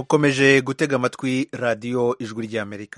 mukomeje gutega amatwi radiyo ijwi ry'amerika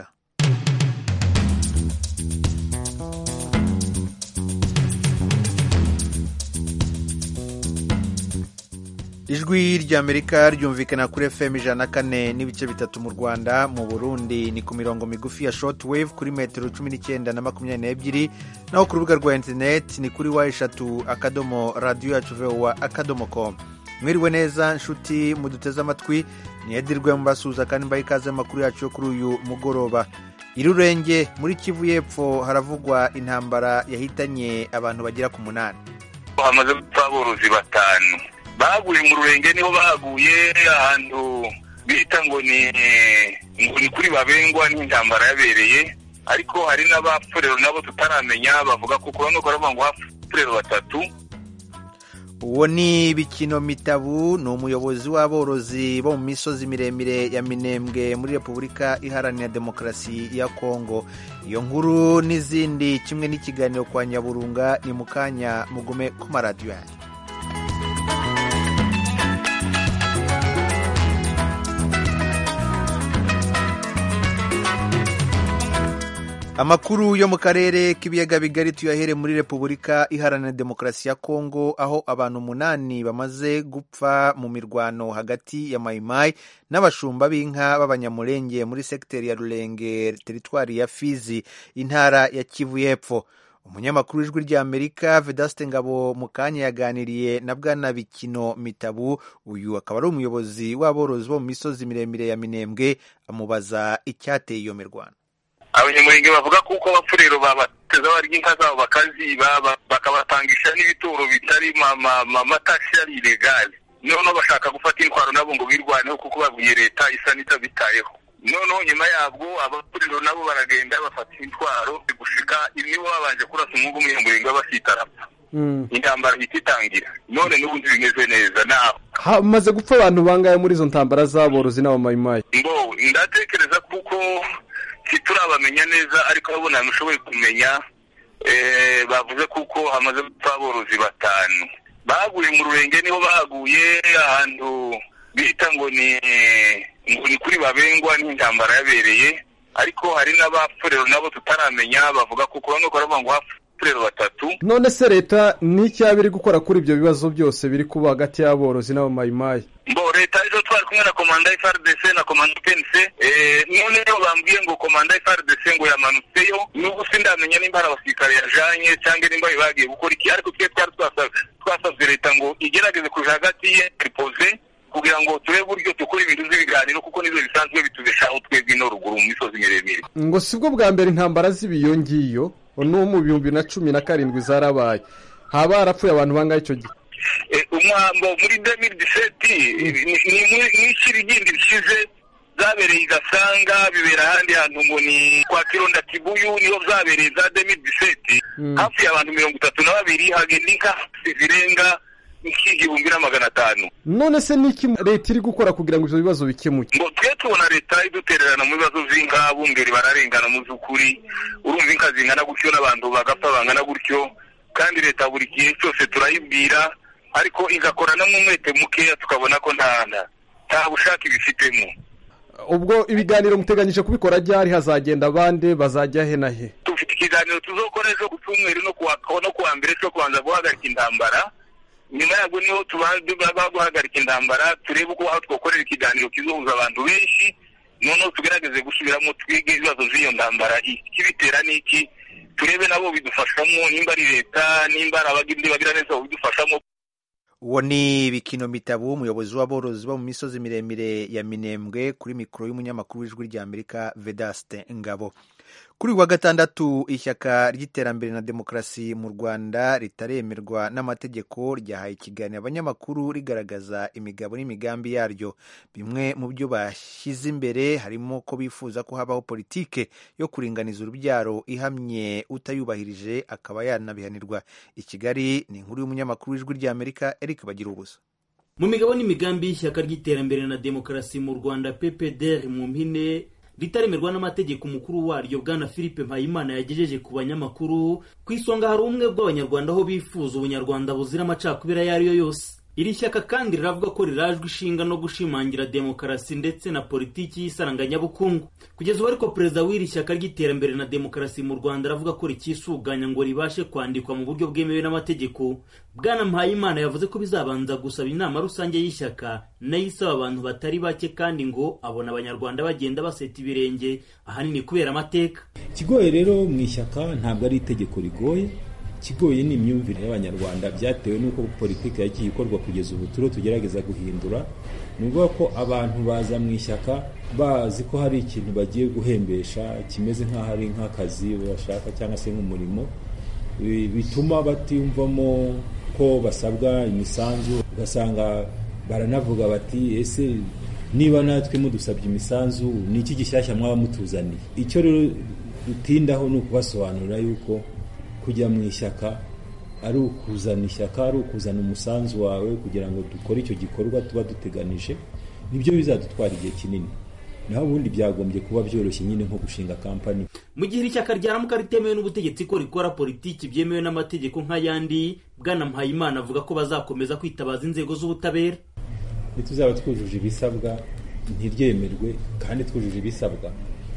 ijwi ry'amerika ryumvikana kuri fm ijana na kane n'ibice bitatu mu rwanda mu burundi ni ku mirongo migufi ya shortwave kuri metero cumi n'icyenda na makumyabiri n'ebyiri naho ku rubuga rwa interineti ni kuri wa eshatu akadomo radiyo yacu vowa akadomo komu mwiriwe neza nshuti muduteze amatwi niyedirwe mubasuhuza kandi mbaha ikaze amakuru yacu yo kuri uyu mugoroba irurenge muri kivu y'epfo haravugwa intambara yahitanye abantu bagera ku munani hamaze gupfa aborozi batanu baguye mu rurenge niho baguye ahantu bita ngo ni ngo ni kuri babengwa n'intambara yabereye ariko hari n'abapfurero nabo tutaramenya bavuga ko kubona ko baravuga ngo hapfurero batatu uwo ni bikino mitabu ni umuyobozi w'aborozi bo mu misozi miremire ya minembwe muri repubulika iharanira demokarasi ya kongo iyo nkuru n'izindi kimwe n'ikiganiro kwa nyaburunga ni mu kanya mugume ku maradiyo yanyu amakuru yo mu karere k'ibiyaga bigari tuyahere muri repubulika iharanira demokarasi ya kongo aho abantu umunani bamaze gupfa mu mirwano hagati ya mayimayi n'abashumba b'inka b'abanyamurenge muri segiteri ya rurenge teritwari ya fizi intara ya kivu y'epfo umunyamakuru w'ijwi ry'amerika vedaste ngabo mu kanya yaganiriye na bwana bikino mitabu uyu akaba ari umuyobozi w'aborozi bo mu misozi miremire ya minembwe amubaza icyateye iyo mirwano abanyamurenge bavuga kuko abapfurero babateza barya inka zabo bakaziba bakabatangisha n'ibituro bitari amatasi ari ilegale noneho bashaka gufata intwaro nabo ngo birwaneho kuko babwiye leta isa n'itabitayeho noneho nyuma yabwo abapfurero nabo baragenda bafata intwaro gushika nibo babanje kurasa umwuga umunyamurenge w'abasita arapfa intambara ihita itangira none n'ubundi bimeze neza naho hamaze gupfa abantu bangahe muri izo ntambara z'aborozi n'abamayimayi ngo ndatekereza kuko turabamenya neza ariko urabona ntushoboye kumenya bavuze kuko hamaze gupfa aborozi batanu baguye mu rurenge niho baguye ahantu bita ngo ni ngo ni kuri babengwa n'intambara yabereye ariko hari n'abapfurero nabo tutaramenya bavuga kuko bamwe baravuga ngo hapfurero batatu none se leta n'icyo biri gukora kuri ibyo bibazo byose biri kuba hagati y'aborozi n'abamayimayi mbo leta ejo twari kumwe na komanda FRDC na komanda PNC noneho bambwiye ngo komanda FRDC ngo yamanutseyo n'ubu sindamenya nimba hari abasirikare yajanye cyangwa nimba bagiye gukora iki ariko twe twari twasabye leta ngo igerageze kuja hagati ye ripoze kugira ngo turebe uburyo dukora ibintu by'ibiganiro kuko nibyo bisanzwe bitubeshaho twebwe ino ruguru mu misozi miremire ngo sibwo bwa mbere intambara z'ibiyo ngiyo no mu bihumbi na cumi na karindwi zarabaye haba harapfuye abantu bangahe icyo gihe umwambo muri demiri diseti ni ikirigindi bishize zabereye igasanga bibera ahandi hantu ngo ni kwa kironda kibuyu niho zabereye za demiri diseti hafi abantu mirongo itatu na babiri hagenda inka zirenga nk'igihumbi na magana atanu none se niki leta iri gukora kugira ngo ibyo bibazo bikemuke ngo twe tubona leta idutererana mu bibazo by'inka bungeri bararengana mu by'ukuri urumva inka zingana gutyo n'abantu bagapfa bangana gutyo kandi leta buri gihe cyose turayibwira ariko igakorana n'umwete mukeya tukabona ko nta nta bushake ibifitemo ubwo ibiganiro muteganyije kubikora ryari hazagenda abandi bazajya he na he dufite ikiganiro tuzokora ejo ku cyumweru no kuwa mbere cyo kubanza guhagarika intambara nyuma yabwo niho tuba guhagarika intambara turebe uko aho twakorera ikiganiro kizohuza abantu benshi noneho tugerageze gusubiramo twige ibibazo by'iyo ntambara ikibitera n'iki turebe nabo bidufashamo nimba ari leta nimba ari abagindi bagira neza bidufashamo uwo ni bikino mitabu umuyobozi w'aborozi bo mu misozi miremire ya minembwe kuri mikoro y'umunyamakuru w'ijwi ry'amerika vedaste ngabo kuri wa gatandatu ishyaka ry'iterambere na demokarasi mu rwanda ritaremerwa n'amategeko ryahaye ikiganiro abanyamakuru rigaragaza imigabo n'imigambi yaryo bimwe mu byo bashyize imbere harimo ko bifuza ko habaho politike yo kuringaniza urubyaro ihamye utayubahirije akaba yanabihanirwa i kigali ni inkuru y'umunyamakuru w'ijwi ry'amerika eric bagira ubusa mu migabo n'imigambi y'ishyaka ry'iterambere na demokarasi mu rwanda ppdr mu mpine ritaremerwa n'amategeko umukuru waryo bwana philippe mpayimana yagejeje ku banyamakuru ku isonga hari ubumwe bw'abanyarwanda aho bifuza ubunyarwanda buzira amacakubiri ayo ari yo yose iri shyaka kandi riravuga ko rirajwe ishinga no gushimangira demokarasi ndetse na politiki y'isaranganyabukungu kugeza ubu ariko perezida w'iri shyaka ry'iterambere na demokarasi mu rwanda aravuga ko rikisuganya ngo ribashe kwandikwa mu buryo bwemewe n'amategeko bwana mpayimana yavuze ko bizabanza gusaba inama rusange y'ishyaka nayo isaba abantu batari bake kandi ngo abona abanyarwanda bagenda baseta ibirenge ahanini kubera amateka ikigoye rero mu ishyaka ntabwo ari itegeko rigoye ikigoye ni imyumvire y'abanyarwanda byatewe n'uko politiki yagiye ikorwa kugeza ubu turiho tugerageza guhindura ni ukuvuga ko abantu baza mu ishyaka bazi ko hari ikintu bagiye guhembesha kimeze nk'aho ari nk'akazi bashaka cyangwa se nk'umurimo bituma batiyumvamo ko basabwa imisanzu ugasanga baranavuga bati ese niba natwe mudusabye imisanzu ni iki gishyashya mwaba mutuzaniye icyo rero dutindaho ni ukubasobanurira yuko kujya mu ishyaka ari ukuzana ishyaka ari ukuzana umusanzu wawe kugira ngo dukore icyo gikorwa tuba duteganije nibyo bizadutwara igihe kinini naho ubundi byagombye kuba byoroshye nyine nko gushinga kampani mu gihe iri shyaka ryaramuka ritemewe n'ubutegetsi ko rikora politiki byemewe n'amategeko nk'ayandi bwana mpayimana avuga ko bazakomeza kwitabaza inzego z'ubutabera nituzaba twujuje ibisabwa ntiryemerwe kandi twujuje ibisabwa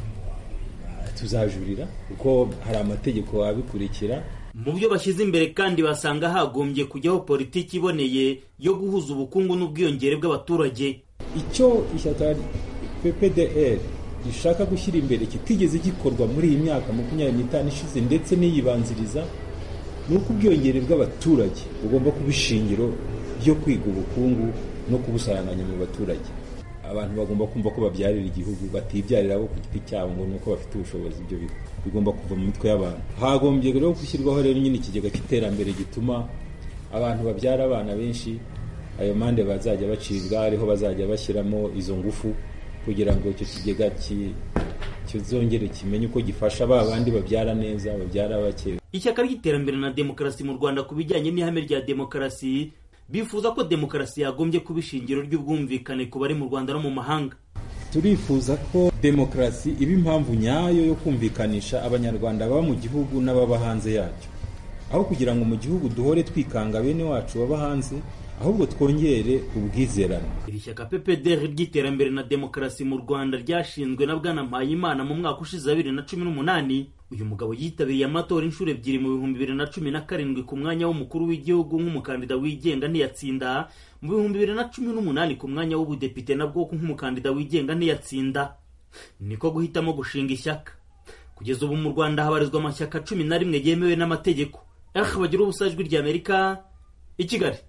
tuzajurira kuko hari amategeko abikurikira mu byo bashyize imbere kandi basanga hagombye kujyaho politiki iboneye yo guhuza ubukungu n'ubwiyongere bw'abaturage icyo ishyaka ppdr gishaka gushyira imbere kitigeze gikorwa muri iyi myaka makumyabiri n'itanu ishize ndetse n'iyibanziriza ni uko ubwiyongere bw'abaturage bugomba kuba ishingiro ryo kwiga ubukungu no kubusaranganya mu baturage abantu bagomba kumva ko babyarira igihugu batibyarira abo ku giti cyabo ngo ni uko bafite ubushobozi ibyo bigomba kuva mu mitwe y'abantu hagombye rero gushyirwaho rero nyine ikigega cy'iterambere gituma abantu babyara abana benshi ayo mande bazajya bacibwa ariho bazajya bashyiramo izo ngufu kugira ngo icyo kigega kizongere kimenye uko gifasha ba bandi babyara neza babyara bake ishyaka ry'iterambere na demokarasi mu rwanda ku bijyanye n'ihame rya demokarasi bifuza ko demokarasi yagombye kuba ishingiro ry'ubwumvikane ku bari mu rwanda no mu mahanga turifuza ko demokarasi iba impamvu nyayo yo kumvikanisha abanyarwanda baba mu gihugu n'ababa hanze yacyo aho kugira ngo mu gihugu duhore twikanga bene wacu baba hanze ahubwo twongere ubwizerane iri shyaka ppdr ry'iterambere na demokarasi mu rwanda ryashinzwe na bwana mpayimana mu mwaka ushize wa bibiri na cumi n'umunani uyu mugabo yitabiriye amatora inshuro ebyiri mu bihumbi bibiri na cumi na karindwi ku mwanya w'umukuru w'igihugu nk'umukandida wigenga ntiyatsinda mu bihumbi bibiri na cumi n'umunani ku mwanya w'ubudepite nabwo nk'umukandida wigenga ntiyatsinda niko guhitamo gushinga ishyaka kugeza ubu mu rwanda habarizwa amashyaka cumi na rimwe yemewe n'amategeko eh bagira ubusa ijwi ry'amerika i kigali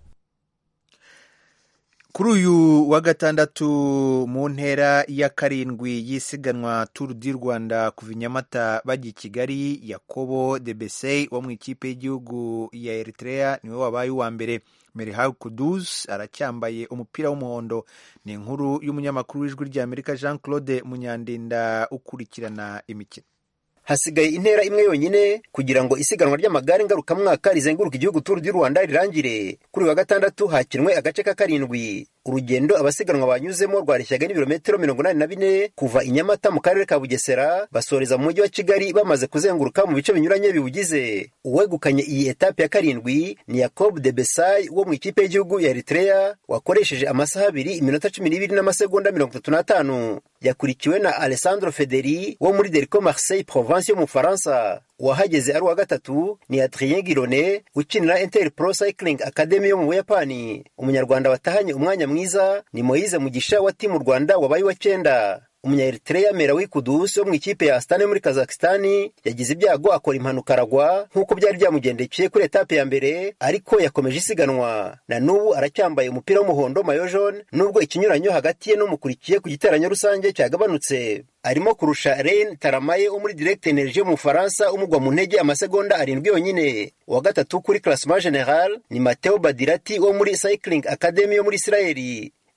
kuri uyu wa gatandatu mu ntera ya karindwi y'isiganwa turu di rwanda kuva i nyamata bajya i kigali yakobo debesey wo mu ikipe y'igihugu ya eritrea niwe wabaye uwa mbere merihal kudus aracyambaye umupira w'umuhondo ni inkuru y'umunyamakuru w'ijwi ry'amerika jean claude munyandinda ukurikirana imikino hasigaye intera imwe yonyine kugira ngo isiganwa ry'amagare ngarukamwaka rizenguruka igihugu turu di rwanda rirangire kuri uyu wa gatandatu hakinwe agace ka karindwi urugendo abasiganwa banyuzemo rwareshyaga n'ibirometero mirongo inani na bine kuva i nyamata mu karere ka bugesera basoreza mu mujyi wa kigali bamaze kuzenguruka mu bice binyuranye biwugize uwegukanye iyi etape ya karindwi ni yacob de besay wo mu ikipe y'igihugu ya eritrea wakoresheje amasaha abiri iminota cumi n'ibiri n'amasegonda mirongo itatu n'atanu yakurikiwe na alessandro federi wo muri derico marseille province yo mu bufaransa uwahageze ari uwa gatatu ni adrien girone ukinira inter pro cycling academy yo mu buyapani umunyarwanda watahanye umwanya mwiza ni moise mugisha wa timu rwanda wabaye wa cyenda umunyaeritrea merawi kudusi wo mu ikipe ya astane muri kazakistani yagize ibyago akora impanuka aragwa nk'uko byari byamugendekeye kuri etape ya mbere ariko yakomeje isiganwa na n'ubu aracyambaye umupira w'umuhondo mayo jaune nubwo ikinyuranyo hagati ye n'umukurikiye ku giteranyo rusange cyagabanutse arimo kurusha Rein Taramaye wo muri Direct Energie mu Bufaransa umugwa mu ntege amasegonda arindwi yonyine uwa gatatu kuri Classement General ni Matteo Badirati wo muri Cycling Academy yo muri Israeli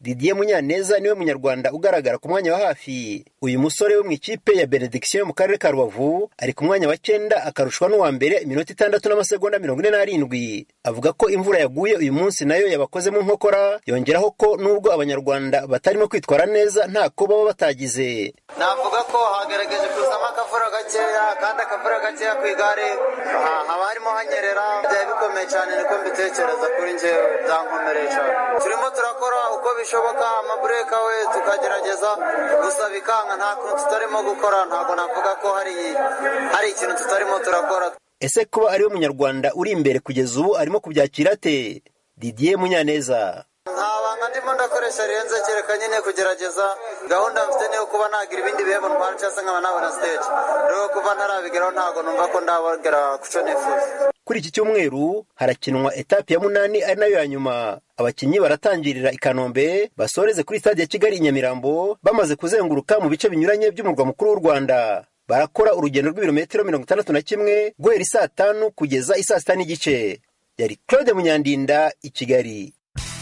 didier munyaneza niwe munyarwanda ugaragara ku mwanya wa hafi uyu musore wo mu ikipe ya benediction yo mu karere ka rubavu ari ku mwanya wa cyenda akarushwa n'uwa mbere iminota itandatu n'amasegonda mirongo ine n'arindwi avuga ko imvura yaguye uyu munsi nayo yabakoze mu nkokora yongeraho ko nubwo abanyarwanda batarimo kwitwara neza ntako baba batagize navuga ko hagerageje kuzamo akavura gakeya kandi akavura gakeya ku igare haba harimo hanyerera byari bikomeye cyane niko mbitekereza kuri njyewe byankomereye cyane turimo turakora uko bishoboka amabureka we tukagerageza gusa bikanga nta kuntu tutarimo gukora ntabwo navuga ko hari hari ikintu tutarimo turakora ese kuba ariwe munyarwanda uri imbere kugeza ubu arimo kubyakira ate didier munyaneza nta banga ndimo ndakoresha rirenze kereka nyine kugerageza gahunda mfite niyo kuba nagira ibindi bihembo ntwara cyangwa se nkaba nabona stage rero kuva ntarabigeraho ntabwo numva ko ndabagera ku cyo nifuza kuri iki cyumweru harakinwa etape ya munani ari nayo ya nyuma abakinnyi baratangirira i kanombe basoreze kuri stade ya kigali i nyamirambo bamaze kuzenguruka mu bice binyuranye by'umurwa mukuru w'u rwanda barakora urugendo rw'ibirometero mirongo itandatu na kimwe guhera isaa tanu kugeza isaa sita n'igice yari claude munyandinda i kigali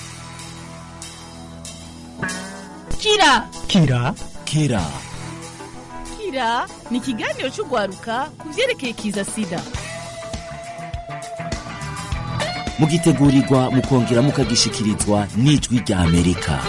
kira kira kira kira ni ikiganiro cy'urwaruka ku byerekeye kiza sida mugitegurirwa mukongera mukagishikirizwa n'ijwi rya amerika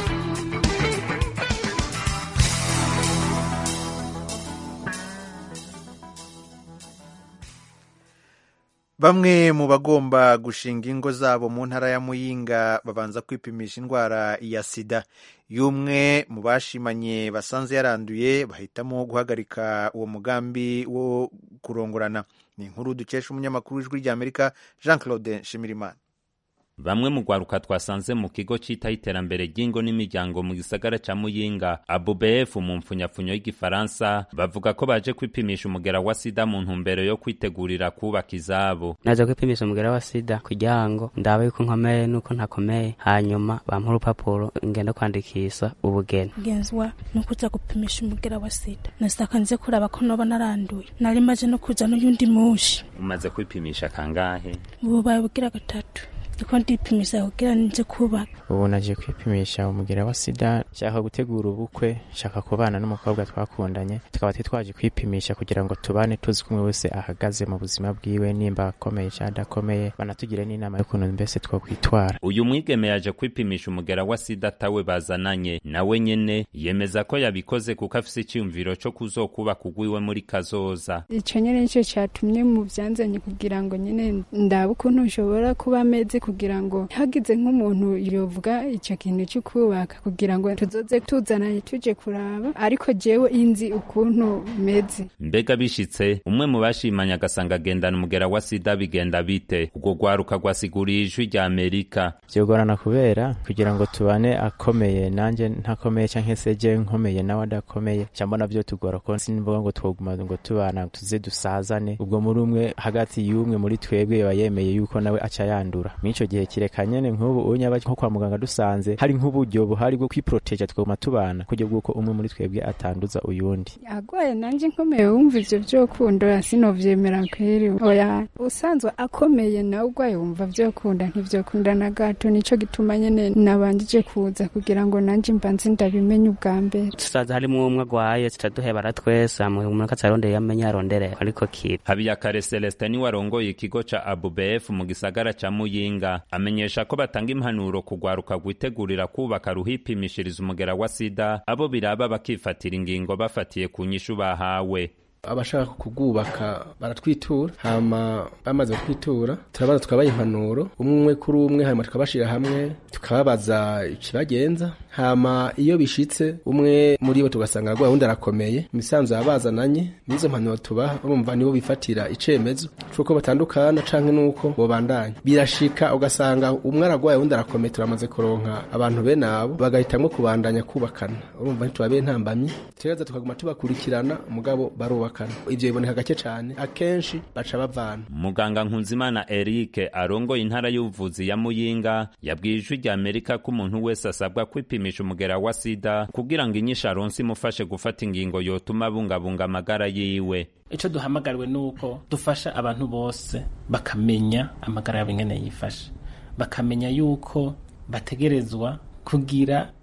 bamwe mu bagomba gushinga ingo zabo mu ntara ya muyinga babanza kwipimisha indwara ya sida y'umwe mu bashimanye basanze yaranduye bahitamo guhagarika uwo mugambi wo kurongorana ni inkuru dukesha umunyamakuru w'ijwi ry'amerika jean claude nshimirimana bamwe mu rwaruka twasanze mu kigo cyitaho iterambere ry'ingo n'imiryango mu gisagara ca muyinga abubf mu mpfunyapfunyo y'igifaransa bavuga ko baje kwipimisha umugera wa sida mu ntumbero yo kwitegurira kubaka izabo naje kwipimisha umugera wa sida kugira ngo ndabe yuko nkomeye nuko ntakomeye hanyuma bampa urupapuro ngenda kwandikisha ubugeni genzwa no kuza gupimisha umugera wa sida nasaka nze kuraba ko noba naranduye nari maze no kuza n'uyundi mushi umaze kwipimisha kangahe bubaye bugira gatatu ndiko ndipimisha kugira nje kubaka ubu naje kwipimisha umugera wa sida nshaka gutegura ubukwe nshaka kubana n'umukobwa twakundanye tukaba twaje kwipimisha kugira ngo tubane tuzi kumwe wese ahagaze mu buzima bwiwe nimba akomeye cyangwa adakomeye banatugire n'inama y'ukuntu mbese twakwitwara uyu mwigeme yaje kwipimisha umugera wa sida atawe bazananye nawe nyene yemeza ko yabikoze kuko afise icyiyumviro cyo kuzokubaka ugwiwe muri kazoza ico nyene nico catumye mu vyanzanye kugira ngo nyene ndabe ukuntu nshobora kuba ameze kugira ngo hagize nk'umuntu yovuga icyo kintu cyo kubaka kugira ngo tuzoze tuzananye tuje kuraba ariko jewe inzi ukuntu meze mbega bishitse umwe mu bashimanye agasanga agendana umugera wa sida bigenda bite ubwo rwaruka rwasiguriye ijwi rya amerika byogorana kubera kugira ngo tubane akomeye nanjye ntakomeye cyangwa se je nkomeye nawe adakomeye cyangwa navyo tugora ko simvuga ngo twoguma ngo tubana tuze dusazane ubwo muri umwe hagati y'umwe muri twebwe yaba yemeye yuko nawe aca yandura mw'ico gihe kireka nyene nk'ubu unyaba nko kwa muganga dusanze hari nk'uburyo buhari bwo kwiproteja twoguma tubana kuburyo bw'uko umwe muri twebwe atanduza uyundi agwaye nanje nkomeye wumva ivyo vyokunda sinovyemera kweri oya usanzwe akomeye nawe ugwaye wumva vyokunda ntivyokunda na gato nico gituma nyene nabanjije kuza kugira ngo nanje mbanze ndabimenye ubwa mbere tusaza harimo umwe agwaye tutaduhebara twese amwe umuntu atarondeye yamenye arondere ariko kiri habiyakare celestin niwe arongoye ikigo ca abubf mu gisagara ca muyinga amenyesha ko batanga impanuro kugwaruka rwitegurira kubaka ruhipimishiriza umugera wa sida abo biraba bakifatira ingingo bafatiye ku nyishu bahawe abashaka kugubaka baratwitura hama bamaze kutwitura turabaza tukabaha impanuro umwe kuri umwe hanyuma tukabashira hamwe tukababaza ikibagenza hama iyo bishitse umwe muri bo tugasanga arwaye undi arakomeye imisanzu yabazananye n'izo mpanuro tubaha bumva nibo bifatira icemezo c'uko batandukana canke n'uko bobandanya birashika ugasanga umwe aragwaye undi arakomeye turamaze kuronka abantu bene abo bagahitamwo kubandanya kubakana urumva ntitubabe ntambamyi tureza tukaguma tubakurikirana mugabo barubaka ivyo biboneka gake cane akenshi baca bavana muganga nkunzimana eric arongoye intara y'ubuvuzi ya muyinga yabwiye ijwi rya amerika ko umuntu wese asabwa kwipimisha umugera wa sida kugira ngo inyishu aronse imufashe gufata ingingo yotuma abungabunga amagara yiwe ico duhamagariwe nuko dufasha abantu bose bakamenya amagara yabo ingene yifashe bakamenya yuko bategerezwa kugira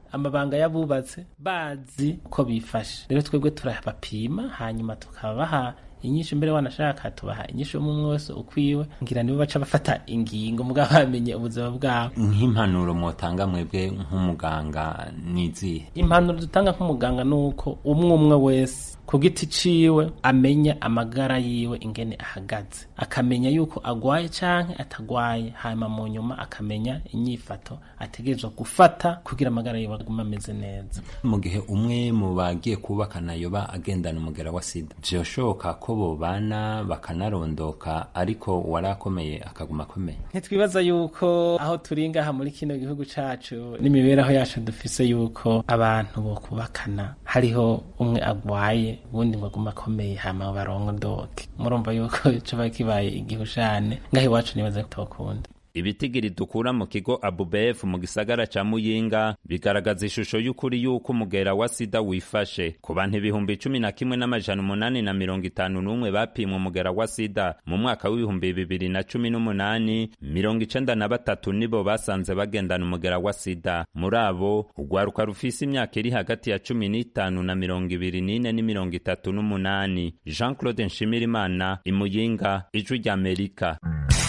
amabanga y'abubatse bazi uko bifashe rero twebwe turabapima hanyuma tukabaha inyishu mbere wanashaka tubaha inyishu umwe wese ukwiwe ngira nibo baca bafata ingingo mugabo bamenye ubuzima bwabo nk'impanuro mwotanga mwebwe nk'umuganga nizihe impanuro dutanga nk'umuganga ni uko umwe umwe wese ku giti ciwe amenya amagara yiwe ingene ahagaze akamenya yuko agwaye canke atagwaye hanyuma mu nyuma akamenya inyifato ategerezwa gufata kugira amagara yiwe agume ameze neza mu gihe umwe mu bagiye kubakana yoba agendana umugera wa sida vyoshoboka ko bobana bakanarondoka ariko warakomeye akaguma akomeye ntitwibaza yuko aho turi ngaha muri kino gihugu cacu n'imibereho yacu dufise yuko abantu bo kubakana hariho umwe agwaye ubundi ngo agume akomeye hama barondoke murumva yuko coba kibaye igihushane ngaho iwacu nibaza ko tokunda ibitigiri dukura mu kigo abubf mu gisagara ca muyinga bigaragaza ishusho y'ukuri y'uko umugera wa sida wifashe ku bantu ibihumbi cumi na kimwe n'amajana umunani na mirongo itanu n'umwe bapimwe umugera wa sida mu mwaka w'ibihumbi bibiri na cumi n'umunani mirongo icenda na batatu nibo basanze bagendana umugera wa sida muri abo urwaruka rufise imyaka iri hagati ya cumi n'itanu na mirongo ibiri n'ine n'imirongo itatu n'umunani jean claude nshimirimana imuyinga ijwi ry'amerika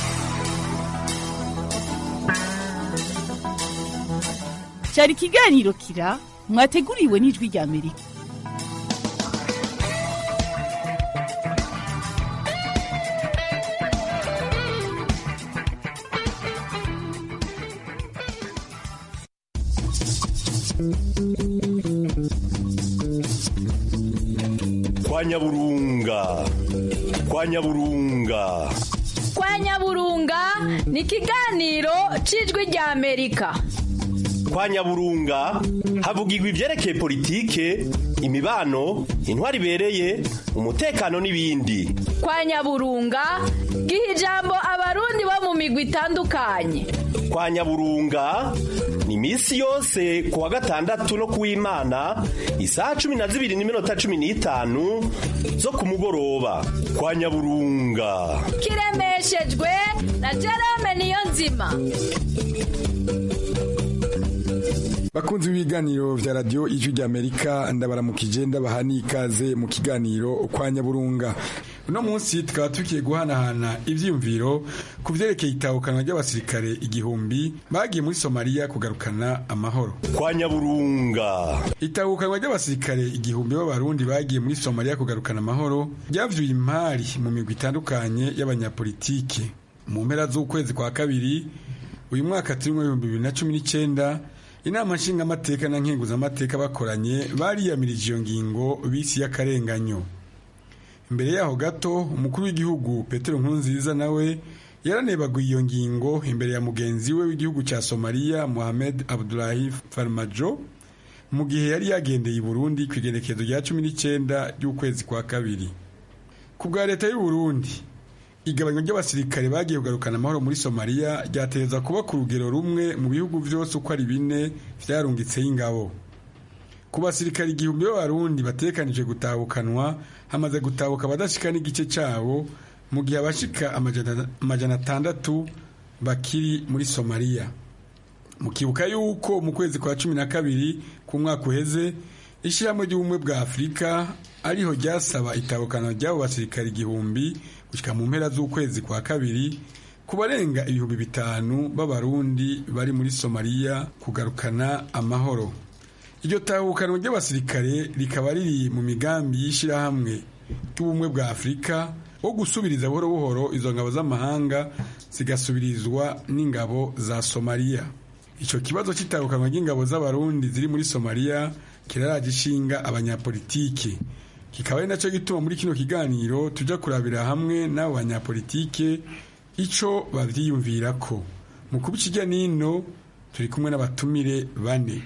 cyari ikiganiro kira mwateguriwe n'ijwi rya amerika kwa nyaburunga kwa nyaburunga kwa nyaburunga ni ikiganiro cy'ijwi rya amerika kwa nyaburunga havugirwa ibyerekeye politike imibano intwari ibereye umutekano n'ibindi kwa nyaburunga giha ijambo abarundi bo mu migwi itandukanye kwa nyaburunga ni iminsi yose ku wa gatandatu no ku w'imana isaha cumi na zibiri n'iminota cumi n'itanu zo ku mugoroba kwa nyaburunga kiremeshejwe na jerome niyo nzima bakunzi b'ibiganiro vya radio ijwi ry'amerika ndabaramukije ndabaha n'ikaze mu kiganiro kwa nyaburunga uno munsi tukaba tugiye guhanahana ivyiyumviro ku vyerekeye itahukanwa ry'abasirikare igihumbi bagiye muri somaliya kugarukana amahoro kwa nyaburunga itahukanwa ry'abasirikare igihumbi b'abarundi bagiye muri somaliya kugarukana amahoro ryavyuye impari mu migwi itandukanye y'abanyapolitike mu mpera z'ukwezi kwa kabiri uyu mwaka turimwo ibihumbi bibiri na cumi n'icenda inama nshingamateka na nkenguzamateka bakoranye bariyamirije iyo ngingo bisi y'akarenganyo imbere yaho gato umukuru w'igihugu petero nkurunziza nawe yaranebaguye iyo ngingo imbere ya mugenzi we w'igihugu cya somaliya mohamed abdulahi farmajo mu gihe yari yagendeye i burundi ku igenekerezo rya cumi n'icyenda ry'ukwezi kwa kabiri ku bwa leta y'u burundi igabanywa ry'abasirikare bagiye kugarukana amahoro muri somaliya ryateza kuba ku rugero rumwe mu bihugu byose uko ari bine byarungitseho ingabo ku basirikare igihumbi b'abarundi batekanije gutahukanwa hamaze gutahuka abadashika n'igice cyabo mu gihe abashika amajana atandatu bakiri muri somaliya mukibuka yuko mu kwezi kwa cumi na kabiri ku mwaka uheze ishyirahamwe ry'ubumwe bwa afurika ariho ryasaba itabukana ry'abo basirikare igihumbi gushyika mu mpera z'ukwezi kwa kabiri ku barenga ibihumbi bitanu b'abarundi bari muri somaliya kugarukana amahoro iryo tahukanwa ry'abasirikare rikaba riri mu migambi y'ishyirahamwe ry'ubumwe bwa afurika wo gusubiriza buhoro buhoro izo ngabo z'amahanga zigasubirizwa n'ingabo za somaliya icyo kibazo cy'itahukanwa ry'ingabo z'abarundi ziri muri somaliya kiraraje ishinga abanyapolitike kikaba ari nacyo gituma muri kino kiganiro tujya kurabira hamwe n'abo banyapolitike icyo babyiyumvira ko mu kuba ikijya n'ino turi kumwe n'abatumire bane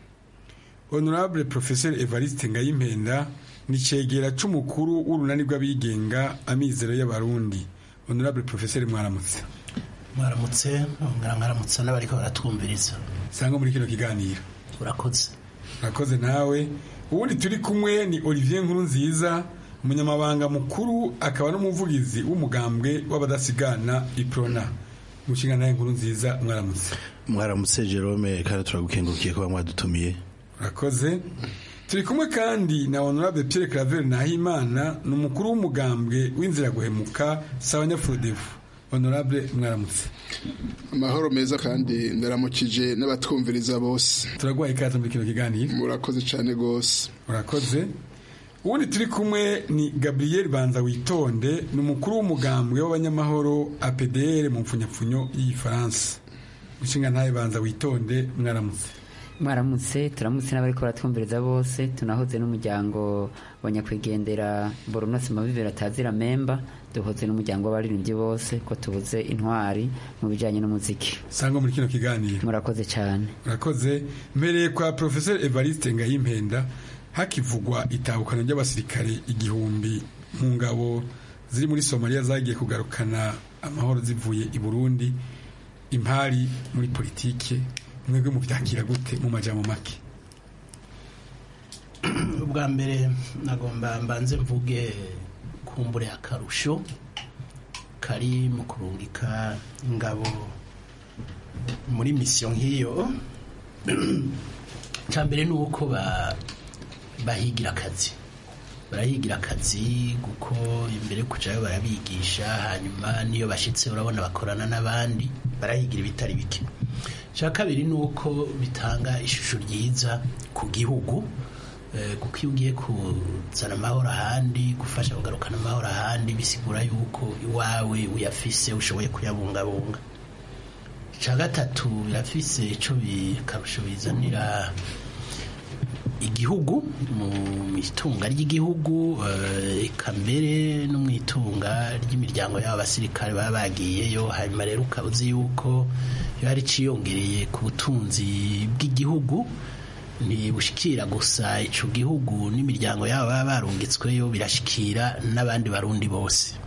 honorable professeur evariste ngayimpenda ni cegera c'umukuru w'urunani rw'abigenga amizero y'abarundi honorable professeur mwaramutse mwaramutse mwaramutse n'abariko baratwumviriza sanga muri kino kiganiro urakoze urakoze nawe ubundi turi kumwe ni olivier nkuru nziza umunyamabanga mukuru akaba n'umuvugizi w'umugambwe w'abadasigana iprona umushinga nawe nkuru nziza mwaramutse mwaramutse Jerome kandi turagukengurukiye kuba mwadutumiye urakoze turi kumwe kandi na honorable Pierre Claver Nahimana ni umukuru w'umugambwe w'inzira guhemuka sawa nyafurodefu honorable mwaramutse amahoro meza kandi ndaramukije n'abatwumviriza bose turaguhaye ikaze muri kino kiganiro murakoze cyane rwose murakoze ubundi turi kumwe ni gabriel banza witonde ni umukuru w'umugambwe w'abanyamahoro apdr mu mpfunyapfunyo y'igifaransa inshinga ntayo banza witonde mwaramutse mwaramutse turamutse n'abariko baratwumviriza bose tunahoze n'umuryango wa nyakwigendera borunosi mabibiri atazira memba duhoze n'umuryango w'abaririmbyi bose ko tubuze intwari mu bijanye n'umuziki sangwa muri kino kiganiro murakoze cyane murakoze mbereye kwa professeur evariste ngayimpenda hakivugwa itabukana ry'abasirikare igihumbi mu ngabo ziri muri somaliya zagiye kugarukana amahoro zivuye i burundi impari muri politike mwebwe mubyakira gute mu majambo make ubwa mbere nagomba mbanze mvuge kumbure akarusho kari mu kurungika ingabo muri misiyo nk'iyo cya mbere ni uko bahigira akazi barahigira akazi kuko imbere kujyayo barabigisha hanyuma n'iyo bashyitse urabona bakorana n'abandi barahigira ibitari bike icya kabiri ni uko bitanga ishusho ryiza ku gihugu kuko iyo ugiye kuzana amahoro ahandi gufasha kugarukana amahoro ahandi bisigura yuko iwawe uyafise ushoboye kuyabungabunga icya gatatu birafise icyo bikarusho bizanira igihugu mu itunga ry'igihugu eka mbere no mu itunga ry'imiryango y'aba basirikare baba bagiyeyo hanyuma rero ukaba uzi yuko iyo hari iciyongereye ku butunzi bw'igihugu ntibushikira gusa icyo gihugu n'imiryango yabo baba barungitsweyo birashikira n'abandi barundi bose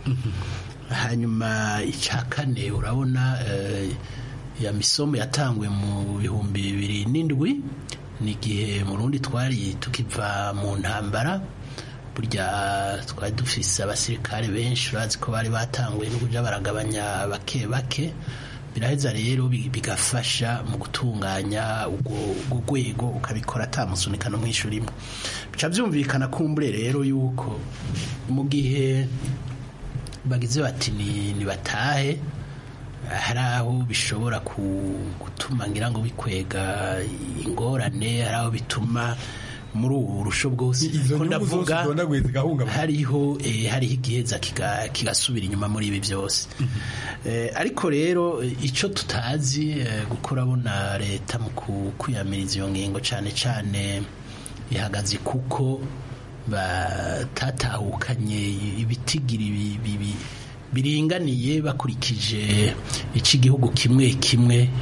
hanyuma icya kane urabona ya misomo yatanguwe mu bihumbi bibiri n'indwi ni igihe mu rundi twari tukiva mu ntambara burya twari dufise abasirikare benshi urazi ko bari batanguye no kujya baragabanya bake bake biraheza rero bigafasha mu gutunganya urwo rwego ukabikora atamusunika no mu ishuri imwe bica byumvikana kumbure rero yuko mu gihe bagize bati ni batahe hari aho bishobora gutuma ngira ngo bikwega ingorane hari aho bituma muri ubu burusho bwose ko ndavuga hariho hariho igiheza kigasubira inyuma muri ibi byose ariko rero icyo tutazi gukora abona leta mu kwiyamiriza iyo ngingo cyane cyane ihagaze kuko batatahukanye ibitigiri biringaniye bakurikije icyo igihugu kimwe kimwe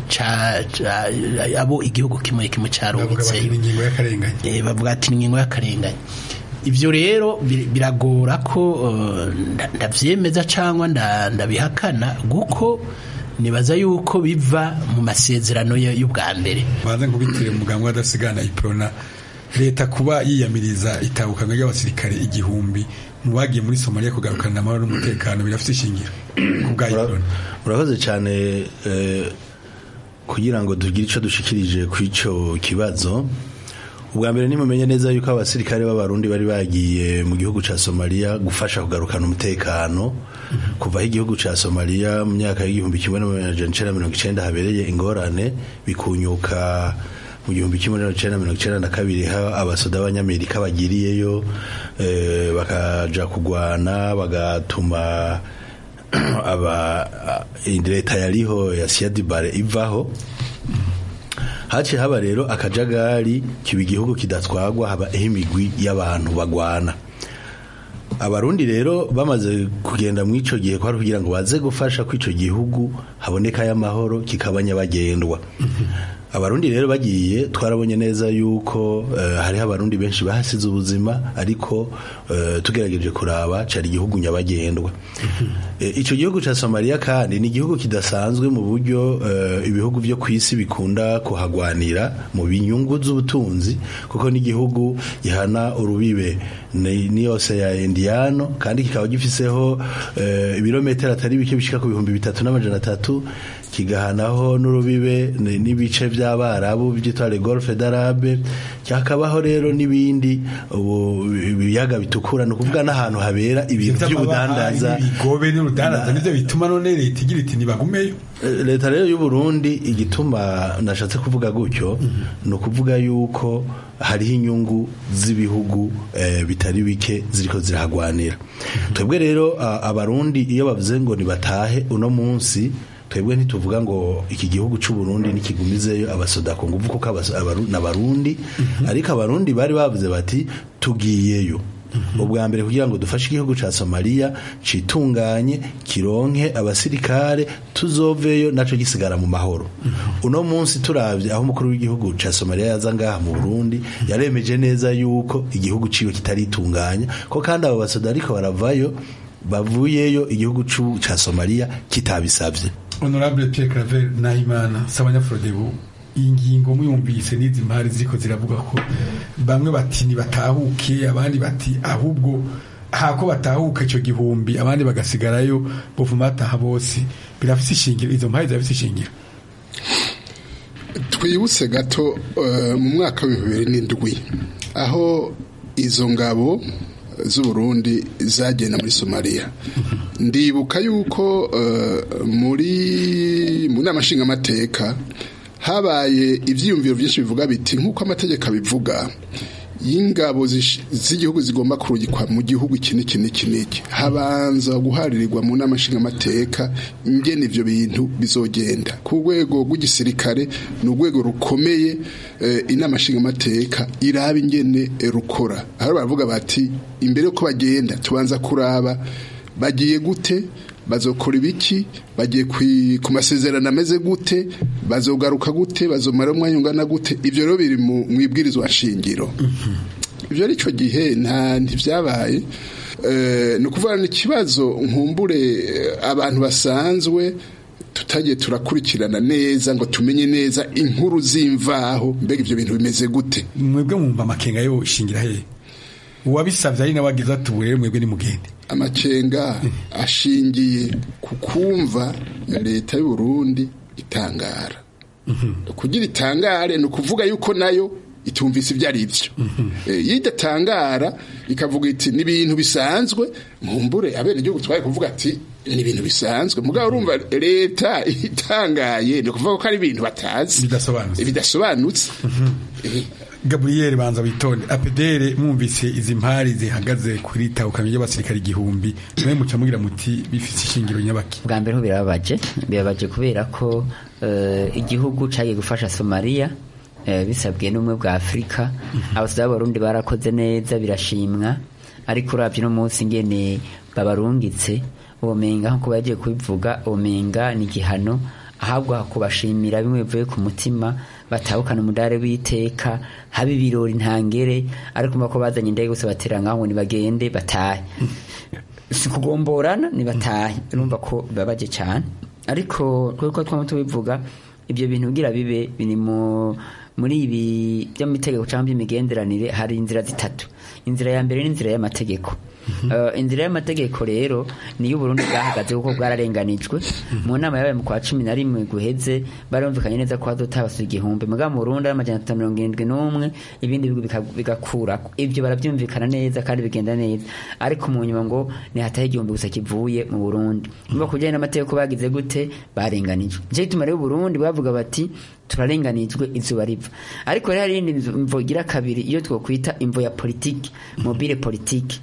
abo igihugu kimwe kimwe cyarungitse bavuga ati ingingo y'akarengane ibyo rero biragora ko ndabyemeza cyangwa ndabihakana kuko nibaza yuko biva mu masezerano y'ubwa mbere banze nkubitire umuganga w'adasigana iprona leta kuba yiyamiriza itabukanwa ry'abasirikare igihumbi mu bagiye muri somaliya kugarukana amahoro n'umutekano birafite ishingiro murakoze cyane kugira ngo tugire icyo dushikirije ku icyo kibazo ubwa mbere nimumenye neza yuko abasirikare b'abarundi bari bagiye mu gihugu cya somaliya gufasha kugarukana umutekano kuva aho igihugu cya somaliya mu myaka y'igihumbi kimwe n'amajana icyenda mirongo icyenda habereye ingorane bikunyuka mu gihumbi kimwe n'amajana icyenda mirongo icyenda na kabiri ha abasoda b'abanyamerika bagiriyeyo bakaja kugwana bagatuma aba leta yariho ya siyadibare ivaho haciye haba rero akajagari kiba igihugu kidatwagwa haba imigwi y'abantu bagwana abarundi rero bamaze kugenda mu ico gihe kwari kugira ngo baze gufasha ko ico gihugu haboneka y'amahoro kikaba nyabagendwa abarundi rero bagiye twarabonye neza yuko uh, hariho abarundi benshi bahasize ubuzima ariko uh, tugerageje kuraba cari igihugu nyabagendwa e, ico gihugu ca Somalia kandi ni igihugu kidasanzwe mu buryo uh, ibihugu vyo kwisi bikunda kuhagwanira mu binyungu z'ubutunzi kuko ni igihugu gihana urubibe ni yose ya Indiano kandi kikaba gifiseho ibirometero atari bike bishika ku bihumbi bitatu n'amajana atatu kigahanaho n'urubibe ni- n'ibice by'abarabu byitwa le golfe d'arabe cyakabaho rero n'ibindi ubu ibiyaga bitukura ni ukuvuga n'ahantu habera ibintu by'ubudandaza ibigobe n'urudandaza nivyo bituma none leta igira iti nibagumeyo Eh, leta rero y'u Burundi igituma nashatse kuvuga gutyo ni ukuvuga yuko hariho inyungu z'ibihugu eh, bitari bike ziriko zirahagwanira twebwe rero a- abarundi iyo bavuze ngo nibatahe uno munsi twebwe ntituvuga ngo iki gihugu cy'u Burundi nikigumizeyo abasoda ku nguvu kuko abas- abaru- n'abarundi ariko abarundi bari bavuze bati tugiyeyo ubwa mbere kugira ngo dufashe igihugu ca Somalia citunganye kironke abasirikare tuzoveyo naco gisigara mu mahoro uno munsi turavye aho umukuru w'igihugu ca Somalia yaza ngaha mu Burundi yaremeje neza yuko igihugu ciwe kitaritunganya ko kandi abo basoda ariko baravayo bavuyeyo igihugu cu- ca Somalia kitabisavye honorable Pierre Claver Nahimana Sabanyafrodebu iyi ngingo muyumvise n'izi mpari ziriko ziravuga ko bamwe bati nibatahuke abandi bati ahubwo hako batahuka ico gihumbi abandi bagasigarayo buvuma bataha bose birafise ishingiro izo mpari zirafise ishingiro twibutse gato eh, mu mwaka w'ibihumbi bibiri n'indwi aho izo ngabo z'uburundi zagenda muri somaliya ndibuka yuko eh, muri mu nama nshingamateka habaye ibyiyumviro byinshi bivuga biti nk'uko amategeko abivuga y'ingabo zish- z'igihugu zigomba kurungikwa mu gihugu iki n'iki n'iki n'iki habanza guharirirwa mu nama nshingamateka ingene ivyo bintu bizogenda ku rwego rw'igisirikare ni urwego rukomeye eh, inama nshingamateka iraba ingene eh, rukora aho baravuga bati imbere yuko bagenda tubanza kuraba bagiye gute bazokora ibiki bagiye kwi- ku masezerano ameze gute bazogaruka gute bazomara umwanya ungana gute ivyo rero biri mu mu ibwirizwa shingiro ivyo ari cyo gihe nta ntivyabaye Eh, ni ukuvuga ni ikibazo nkumbure eh, abantu basanzwe tutagiye turakurikirana neza ngo tumenye neza inkuru z'imvaho mbega ivyo bintu bimeze gute mwebwe mwumva amakenga yo ishingira hehe uwabisavye ari nawe agize ati ubu rero mwebwe nimugende amakenga ashingiye ku kumva leta y'u Burundi itangara kugira itangare ni ukuvuga yuko nayo itumvise ibyo ari byo Eh, iyo idatangara ikavuga iti ni ibintu bisanzwe mumbure abene igihugu twaye kuvuga ati ni ibintu bisanzwe mugabo urumva leta itangaye ni ukuvuga ko ari ibintu batazi bidasobanutse bidasobanutse Gabriel banza witonde apedere mwumvise izi mpari zihagaze kuri tahukamye y'abasirikare igihumbi mwe muca mugira muti bifise ishingiro nyabaki bwa mbere ho birababaje birababaje kubera ko eh, igihugu cagiye gufasha somaliya eh, bisabwiye n'ubumwe bwa afurika abasirikare b'abarundi barakoze neza birashimwa ariko uravye no munsi ngene babarungitse ubumenga nkuko bagiye kubivuga ubumenga ni igihano ahabwa kubashimira bimwe bivuye ku mutima batahukana umudare w'iteka haba ibirori ntangere ariko umva ko bazanye indege gusa batera ngaho ngo nibagende batahe si kugomborana nibatahe urumva ko bibabaje cyane ariko kuko twama tubivuga ibyo bintu kugira bibe biri mu muri ibi by'amategeko cyangwa by'imigenderanire hari inzira zitatu inzira ya mbere ni inzira y'amategeko Eh, inzira y'amategeko rero niyo Burundi bwahagaze kuko bwararenganijwe mu nama yabaye mu kwa cumi na rimwe guheze barumvikanye neza ko hazotabasura igihumbi mugabo mu Burundi ari amajana atanu mirongo irindwi n'umwe ibindi bihugu bika- bigakurako ivyo baravyumvikana neza kandi bigenda neza ariko mu nyuma ngo ni hataho igihumbi gusa kivuye mu Burundi niba kujyanye n'amategeko bagize gute barenganijwe nicyo gituma rero Burundi bavuga bati turarenganijwe izuba riva ariko rero hari iyindi mvo igira kabiri iyo twokwita imvo ya politiki mobile politiki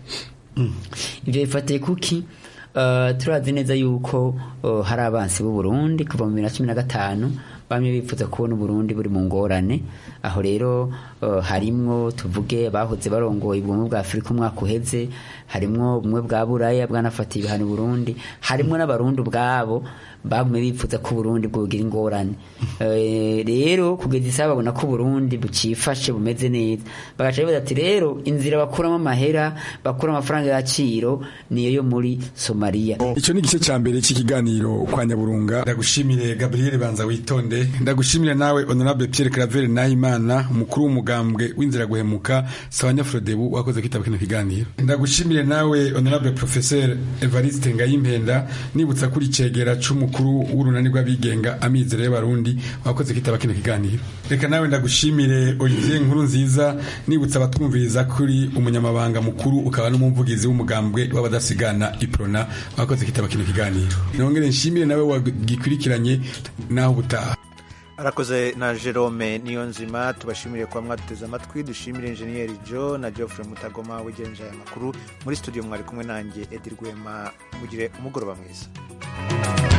ibyo bifatiye kuki Uh, turazi neza yuko uh, hari abansi b'u Burundi kuva mu bibiri na cumi na gatanu bamwe bifuza kubona Uburundi buri mu ngorane aho rero uh, harimwo tuvuge bahoze barongoye ubumwe bwa Afurika umwaka uheze harimwo ubumwe bwa Buraya bwanafatiye ibihano Burundi harimwo n'abarundi ubwabo bagumye bifuza ko Burundi bwogira ingorane Eh, rero kugeza isaha babona ko Burundi bucifashe bumeze neza bagaca bibaza ati rero inzira bakuramo amahera bakura amafaranga y'agaciro niyo yo muri Somalia icyo ni igice cya mbere cy'ikiganiro kwa nyaburunga ndagushimire gabriel banza witonde Claude ndagushimira nawe honorable Pierre Claver Nahimana umukuru w'umugambwe w'inzira guhemuka Sawanya Frodebu wakoze kwitaba kino kiganiro ndagushimire nawe honorable professeur Evariste Ngayimpenda nibutsa kuri cegera c'umukuru w'urunani rw'abigenga amizero y'abarundi wakoze kwitaba kino kiganiro reka nawe ndagushimire Olivier Nkuru nziza nibutsa abatwumviriza kuri umunyamabanga mukuru ukaba n'umuvugizi w'umugambwe w'abadasigana Iprona wakoze kwitaba kino kiganiro nongere nshimire nawe wagikurikiranye naho ubutaha arakoze na jerome niyo nzima tubashimire kuba mwaduteze amatwi dushimire enjeniyeri jo na geoffrey mutagoma wegereje aya makuru muri studio mwari kumwe nanjye edi rwema mugire umugoroba mwiza